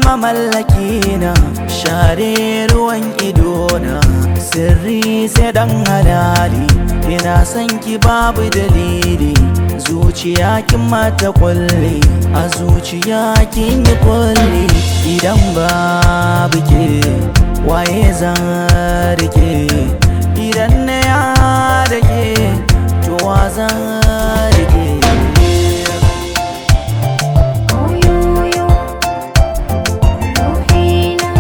mamallaki na share ruwan idona sirri sai dan halali ina son ki babu dalili zuciya kin mata kulle a zuciya kin yi kulle idan babu ke waye zan rike idan na ya da ke to wa zan rike Oyoyo Ruhina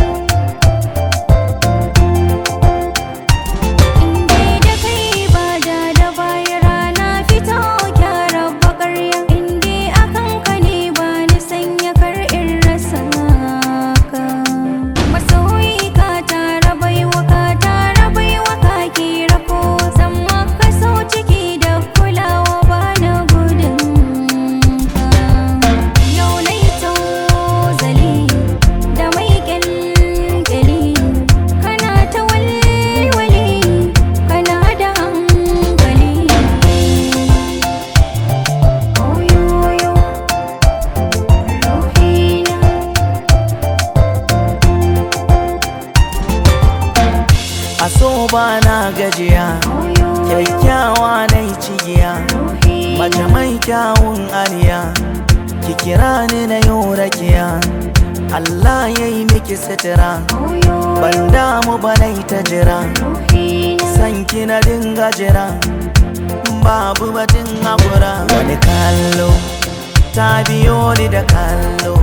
Inde da kai ba da da baya rana fito gyara bakarya Inde akan ka ne ba ni sanya kar in rasa ka Masoyi ka tara baiwa ka tara baiwa ka kira ko Zan maka so ciki da kulawa ba na gudun ka Yau nai tozali da mai kyalkyali Kana ta walwali kana da hankali Oyoyo Ruhina a so ba na gajiya kyakkyawa na yi cigiya mace mai kyawun aniya ki kira ni na yau rakiya Allah ya yi miki sutura ban damu ba na yi ta jira san ki na dinga jira babu batun haƙura wani kallo ta biyo ni da kallo